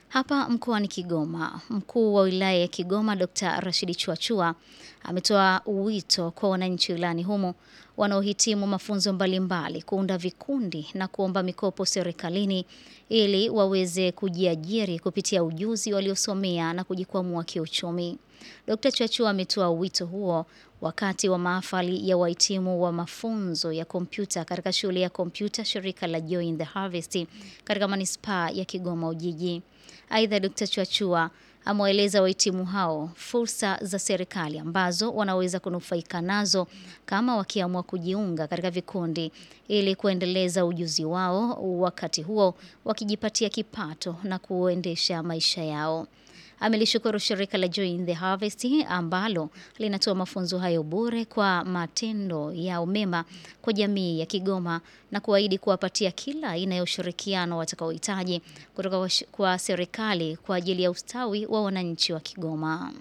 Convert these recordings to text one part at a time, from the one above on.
Hapa mkoani Kigoma, mkuu wa wilaya ya Kigoma Dr. Rashidi Chuachua ametoa wito kwa wananchi wilayani humo wanaohitimu mafunzo mbalimbali kuunda vikundi na kuomba mikopo serikalini ili waweze kujiajiri kupitia ujuzi waliosomea na kujikwamua kiuchumi. Dr. Chuachua ametoa wito huo wakati wa mahafali ya wahitimu wa mafunzo ya kompyuta katika shule ya kompyuta shirika la Joy in the Harvest katika manispaa ya Kigoma Ujiji. Aidha, Dr. Chuachua amewaeleza wahitimu hao fursa za serikali ambazo wanaweza kunufaika nazo kama wakiamua kujiunga katika vikundi ili kuendeleza ujuzi wao, wakati huo wakijipatia kipato na kuendesha maisha yao. Amelishukuru shirika la Joy in the Harvest ambalo linatoa mafunzo hayo bure kwa matendo yao mema kwa jamii ya Kigoma na kuahidi kuwapatia kila aina ya ushirikiano watakaohitaji kutoka kwa serikali kwa ajili ya ustawi wa wananchi wa Kigoma.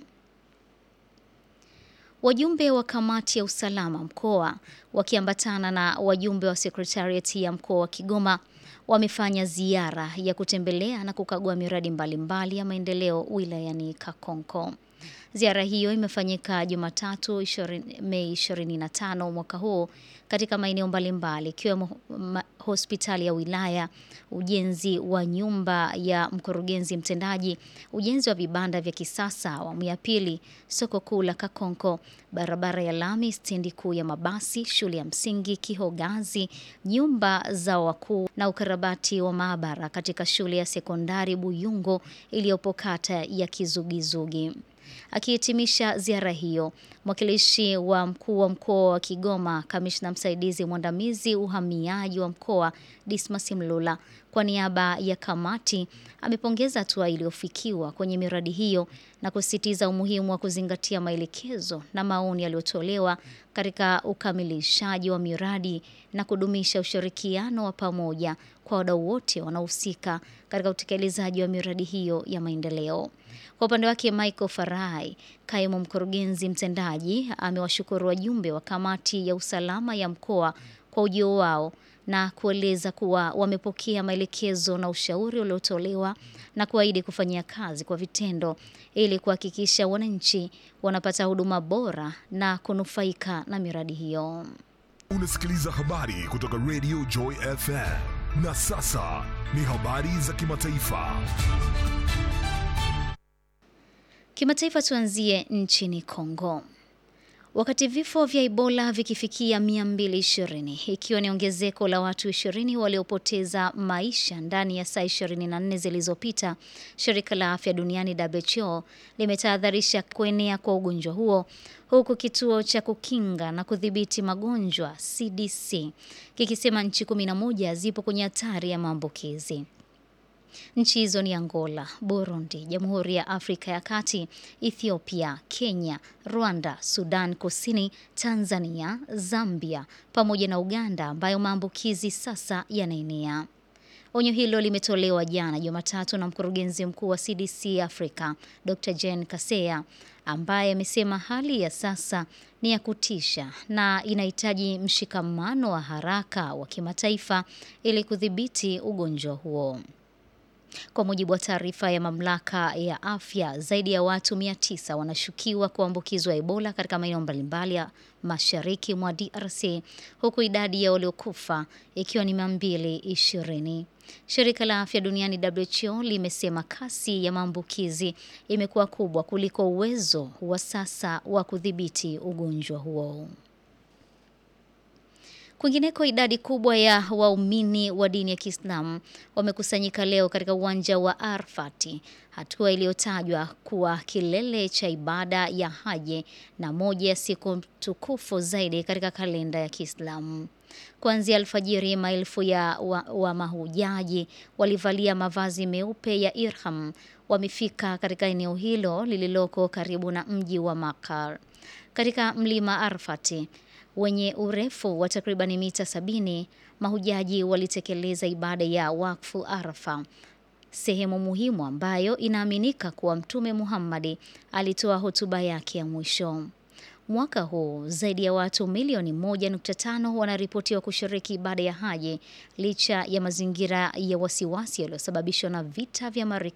Wajumbe wa kamati ya usalama mkoa wakiambatana na wajumbe wa sekretariati ya mkoa wa Kigoma wamefanya ziara ya kutembelea na kukagua miradi mbalimbali mbali ya maendeleo wilayani Kakonko. Ziara hiyo imefanyika Jumatatu Mei 25 mwaka huu katika maeneo mbalimbali ikiwemo hospitali ya wilaya, ujenzi wa nyumba ya mkurugenzi mtendaji, ujenzi wa vibanda vya kisasa awamu ya pili, soko kuu la Kakonko, barabara ya lami, stendi kuu ya mabasi, shule ya msingi Kihogazi, nyumba za wakuu na ukarabati wa maabara katika shule ya sekondari Buyungo iliyopo kata ya Kizugizugi. Akihitimisha ziara hiyo, mwakilishi wa mkuu wa mkoa wa Kigoma, kamishna msaidizi mwandamizi uhamiaji wa mkoa Dismas Mlula, kwa niaba ya kamati amepongeza hatua iliyofikiwa kwenye miradi hiyo na kusisitiza umuhimu wa kuzingatia maelekezo na maoni yaliyotolewa katika ukamilishaji wa miradi na kudumisha ushirikiano wa pamoja kwa wadau wote wanaohusika katika utekelezaji wa miradi hiyo ya maendeleo. Kwa upande wake Michael Farai, kaimu mkurugenzi mtendaji, amewashukuru wajumbe wa kamati ya usalama ya mkoa kwa ujio wao na kueleza kuwa wamepokea maelekezo na ushauri uliotolewa na kuahidi kufanyia kazi kwa vitendo ili kuhakikisha wananchi wanapata huduma bora na kunufaika na miradi hiyo. Unasikiliza habari kutoka Radio Joy FM na sasa ni habari za kimataifa. Kimataifa, tuanzie nchini Kongo. Wakati vifo vya Ebola vikifikia 220 ikiwa ni ongezeko la watu 20 waliopoteza maisha ndani ya saa 24 zilizopita, shirika la afya duniani WHO limetahadharisha kuenea kwa ugonjwa huo, huku kituo cha kukinga na kudhibiti magonjwa CDC kikisema nchi 11 zipo kwenye hatari ya maambukizi. Nchi hizo ni Angola, Burundi, Jamhuri ya Afrika ya Kati, Ethiopia, Kenya, Rwanda, Sudan Kusini, Tanzania, Zambia pamoja na Uganda ambayo maambukizi sasa yanaenea. Onyo hilo limetolewa jana Jumatatu na mkurugenzi mkuu wa CDC Afrika, Dr. Jane Kaseya ambaye amesema hali ya sasa ni ya kutisha na inahitaji mshikamano wa haraka wa kimataifa ili kudhibiti ugonjwa huo. Kwa mujibu wa taarifa ya mamlaka ya afya, zaidi ya watu 900 wanashukiwa kuambukizwa Ebola katika maeneo mbalimbali ya mashariki mwa DRC, huku idadi ya waliokufa ikiwa ni 220. Shirika la Afya Duniani WHO limesema kasi ya maambukizi imekuwa kubwa kuliko uwezo wa sasa wa kudhibiti ugonjwa huo. Kwingineko, idadi kubwa ya waumini wa dini ya Kiislamu wamekusanyika leo katika uwanja wa Arfati, hatua iliyotajwa kuwa kilele cha ibada ya haji na moja ya siku tukufu zaidi katika kalenda ya Kiislamu. Kuanzia alfajiri, maelfu ya wa, wa mahujaji walivalia mavazi meupe ya ihram wamefika katika eneo hilo lililoko karibu na mji wa Makar katika mlima Arfati wenye urefu wa takribani mita sabini. Mahujaji walitekeleza ibada ya wakfu Arafa, sehemu muhimu ambayo inaaminika kuwa Mtume Muhammadi alitoa hotuba yake ya mwisho. Mwaka huu zaidi ya watu milioni 1.5 wanaripotiwa kushiriki ibada ya haji licha ya mazingira ya wasiwasi yaliyosababishwa na vita vya